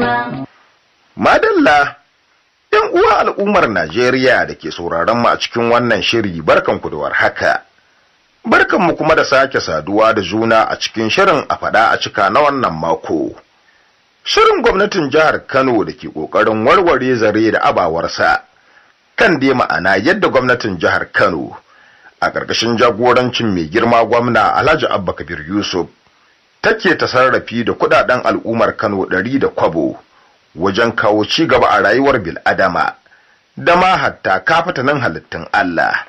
ba. Madalla, ‘yan uwa al'ummar Najeriya da ke sauraron mu a cikin wannan shiri barkanku da warhaka. Barkanmu kuma da sake saduwa da juna a cikin shirin a faɗa a cika na wannan mako. Shirin gwamnatin jihar Kano da ke ƙoƙarin warware zare da abawarsa kan dai ma'ana yadda gwamnatin jihar Kano a ƙarƙashin jagorancin mai girma gwamna Alhaji Abba Kabir Yusuf take ta sarrafi da kuɗaɗen al'ummar Kano ɗari da kwabo. wajen kawo ci gaba a rayuwar bil'adama da ma hatta kafatanin halittun Allah.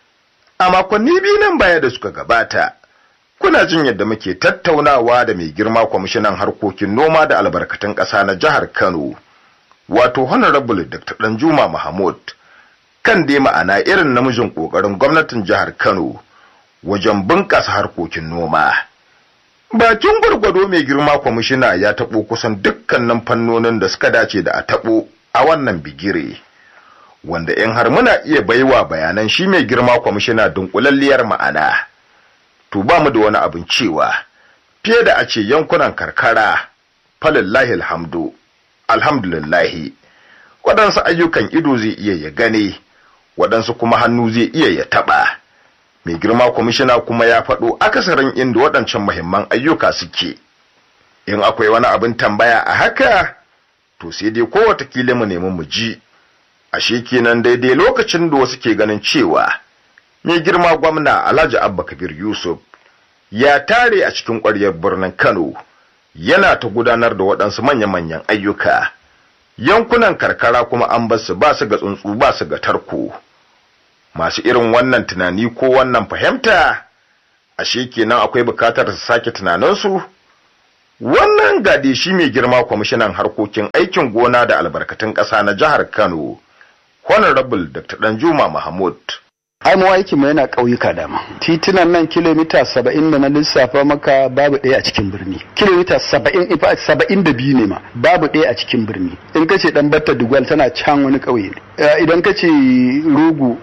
A makonni biyu nan baya da suka gabata, kuna jin yadda muke tattaunawa da mai girma kwamishinan harkokin noma da albarkatun ƙasa na jihar Kano, wato Honorable Dr. Danjuma Mahmud, kan dai ma'ana irin namijin ƙoƙarin gwamnatin jihar Kano wajen bunƙasa harkokin noma. Bakin gwargwado mai girma kwamishina ya taɓo kusan dukkanin fannonin da suka dace da a taɓo a wannan bigire, wanda in har muna iya baiwa bayanan shi mai girma kwamishina dunkulalliyar ma'ana. To ba mu da wani abin cewa, fiye da a ce yankunan karkara, falillahi alhamdu, alhamdulillahi, waɗansu ayyukan ido zai iya ya gane, waɗansu kuma hannu zai iya ya taɓa. mai girma kwamishina kuma ya faɗo akasarin inda waɗancan muhimman ayyuka suke in akwai wani abin tambaya a haka to sai dai ko watakila mu nemi mu ji ashe kenan daidai lokacin da wasu ke ganin cewa mai girma gwamna alhaji abba kabir yusuf ya tare a cikin ƙwaryar birnin kano yana ta gudanar da waɗansu manya-manyan ayyuka yankunan karkara kuma an basu ba su ga tsuntsu ba su ga tarko masu irin wannan tunani ko wannan fahimta ashe kenan akwai bukatar su sake tunaninsu wannan gade shi mai girma kwamishinan harkokin aikin gona da albarkatun ƙasa na jihar kano honorable dr danjuma mahmud ai mu aiki mu yana ƙauyuka dama titunan nan kilomita saba'in da na lissafa maka babu ɗaya a cikin birni kilomita saba'in ifa saba'in da biyu ne ma babu ɗaya a cikin birni in kace dan batta dugwal tana can wani ƙauye ne idan kace rugu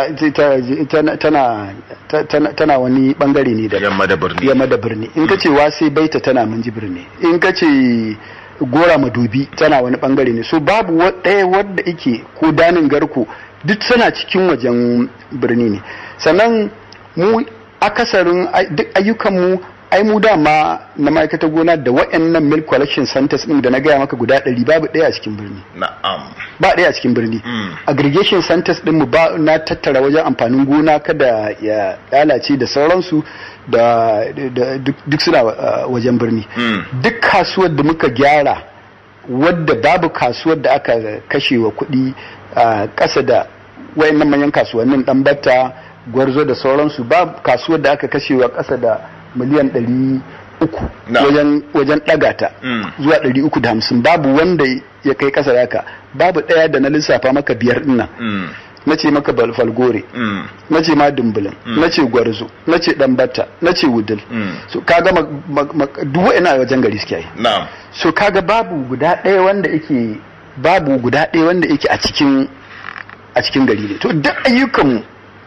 tana tana wani bangare ne da yamma da birni yamma da birni in kace wasai baita tana minji birni in kace gora madubi tana wani bangare ne so babu ɗaya wadda ike ko danin garko duk suna cikin wajen birni ne sannan mu akasarin duk ayyukanmu ai mu dama na ma'aikatar gona da waɗannan milk collection centers din da na gaya maka guda ɗari babu ɗaya a cikin birni na'am ba ɗaya a cikin birni aggregation centers din mu ba na tattara wajen amfanin gona kada ya lalace da sauransu da duk suna wajen birni duk kasuwar da muka gyara wadda babu kasuwar da aka kashe wa kuɗi a ƙasa da wayannan manyan kasuwannin ɗan batta gwarzo da sauransu ba kasuwar da aka kashe wa ƙasa da miliyan ɗari uku wajen ɗaga ta zuwa ɗari uku da hamsin babu wanda ya kai ƙasa da haka babu ɗaya da na lissafa maka biyar ɗinnan na ce maka falgore na ce ma dumbulin na ce gwarzo na ce ɗanbata na ce wudil so kaga duk wa'ina wajen gari suke yi so kaga babu guda ɗaya wanda yake babu guda ɗaya wanda yake a cikin a cikin gari ne to duk ayyukan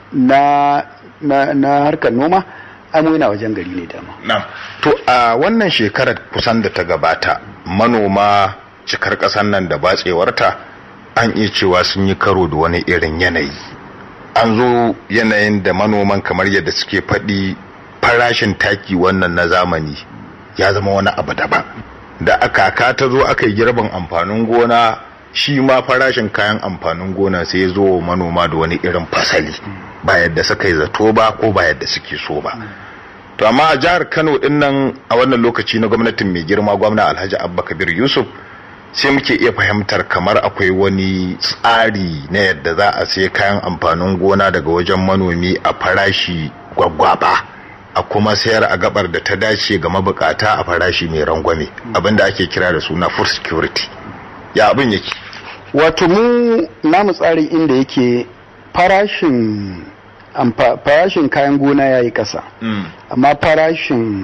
na na na harkar noma amu yana wajen gari ne dama na'am to a wannan shekarar kusan da ta gabata manoma cikar ƙasar nan da batsewarta an iya cewa sun yi karo da wani irin yanayi an zo yanayin da manoman kamar yadda suke faɗi farashin taki wannan na zamani ya zama wani abu daban da aka ka ta zo aka yi girbin amfanin gona shi ma farashin kayan amfanin gona sai ya zo manoma da wani irin fasali ba yadda suka yi zato ba ko ba yadda suke so ba to amma a jihar kano din nan a wannan lokaci na gwamnatin mai girma gwamna alhaji abba kabir yusuf sai muke iya fahimtar kamar akwai wani tsari na yadda za a sai kayan amfanin gona daga wajen manomi a farashi gwaggwaba a kuma sayar a gabar da ta dace ga mabukata a farashi mai rangwame abinda ake kira da suna food security ya abin yake wato mu namu tsarin inda yake farashin farashin kayan gona ya yi ƙasa amma farashin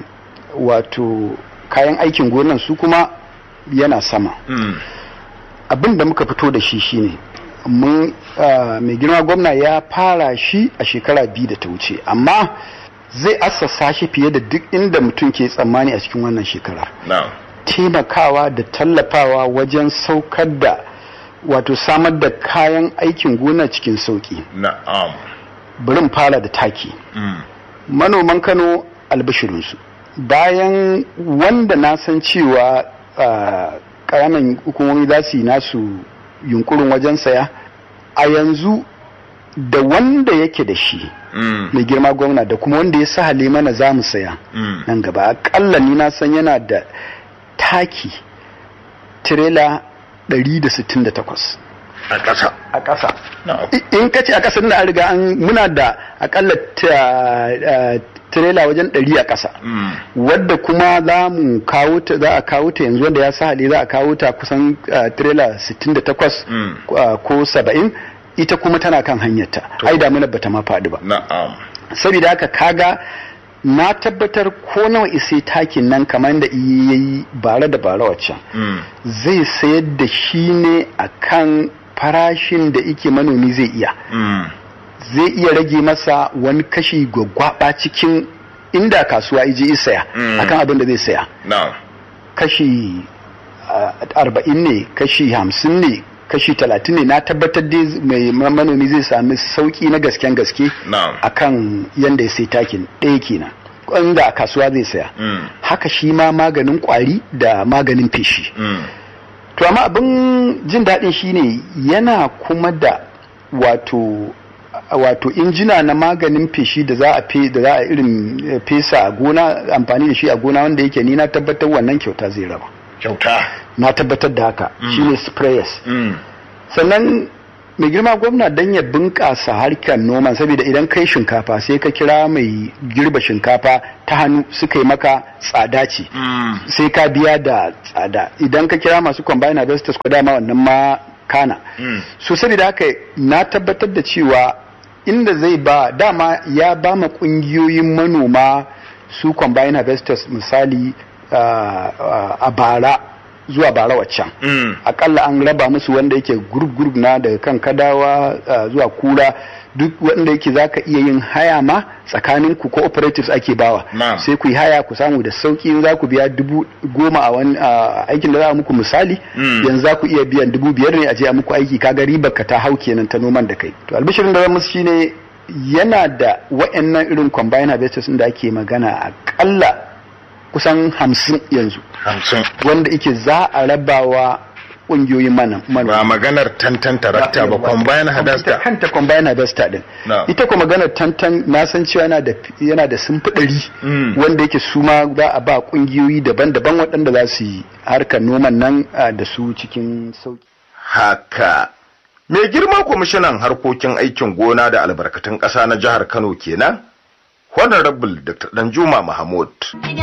wato kayan aikin gonan su kuma yana sama abin da muka fito da shi shine mun mai girma gwamna ya fara shi a shekara biyu da ta wuce amma zai assasa shi fiye da duk inda mutum ke tsammani a cikin wannan shekara taimakawa da tallafawa wajen saukar da wato samar da kayan aikin gona cikin sauki na'am bari fara da taki mm. manoman kano albashirinsu bayan wanda na san cewa ƙananan hukumomi za su yi nasu yunkurin wajen saya a yanzu da wanda yake da shi mm. mai girma gwamna da kuma wanda ya sa mana za mu saya mm. nan gaba akalla ni na san yana da taki tirela 168 a ƙasa a ƙasa na'am in ka ce a ƙasar da an riga an muna da akalla tirela wajen ɗari a ƙasa mm. wadda kuma za mu kawo ta za a kawo ta yanzu wanda ya sa hali za a kawo ta kusan tirela 68 Mm. ko 70 ita kuma tana kan hanyarta ai damuna bata ma faɗi ba na'am saboda haka kaga na tabbatar ko nawa isai takin nan kamar da iya yi bare da bare waccan mm. zai sayar da shi ne a kan farashin da ike manomi zai iya Mm. zai iya rage masa wani kashi gwaggwaba cikin inda kasuwa ije isaya Mm. akan abin da zai saya na'am kashi ah, arba'in ne kashi hamsin ne kashi talatin ne na tabbatar dai mai manomi zai sami sauki na gasken gaske na'am akan yanda ya sai takin ɗaya kenan inda a kasuwa zai saya mm. haka shi ma maganin kwari da maganin feshi Mm. to amma abin jin daɗin shine yana kuma da wato wato injina na maganin feshi da za a fe da za a irin eh, fesa a gona amfani da shi a gona wanda yake ni na tabbatar wannan kyauta zai raba kyauta na tabbatar da haka shine sprayers mm. sannan mai girma gwamna dan ya bunƙasa harkar noman saboda idan kai shinkafa sai ka kira mai girba shinkafa ta hannu suka yi maka tsada ce Mm. sai ka biya da tsada idan ka kira masu combine harvesters ko dama wannan ma kana Mm. so saboda haka na tabbatar da cewa inda zai ba dama ya ba ma kungiyoyin manoma su combine harvesters misali ah, ah, a bara zuwa bara waccan Mm. akalla an raba musu wanda yake group group na daga kan kadawa uh, zuwa kura duk wanda yake zaka iya yin haya ma tsakanin ku cooperatives ake bawa Na'am. sai ku yi haya ku samu da sauki in za ku biya dubu goma a wani uh, aikin da za a muku misali Mm. yanzu za ku iya biyan dubu biyar ne a je a muku aiki kaga ribar ka ta hau kenan ta noman da kai to albishirin da zan musu shine yana da wa'annan irin combine harvesters da ake magana akalla kusan hamsin yanzu hamsin wanda ike za a rabawa ƙungiyoyin mana ba maganar tantan tarakta ba combine ita hadasta kanta combine harvester din Na. ita kuma maganar tantan na san cewa yana da yana da sun ɗari Mm. wanda yake su ma za a ba ƙungiyoyi daban-daban waɗanda za su yi harkar noman nan ah, da su cikin sauki haka mai girma kwamishinan harkokin aikin gona da albarkatun ƙasa na jihar kano kenan honorable dr danjuma mahmud Gida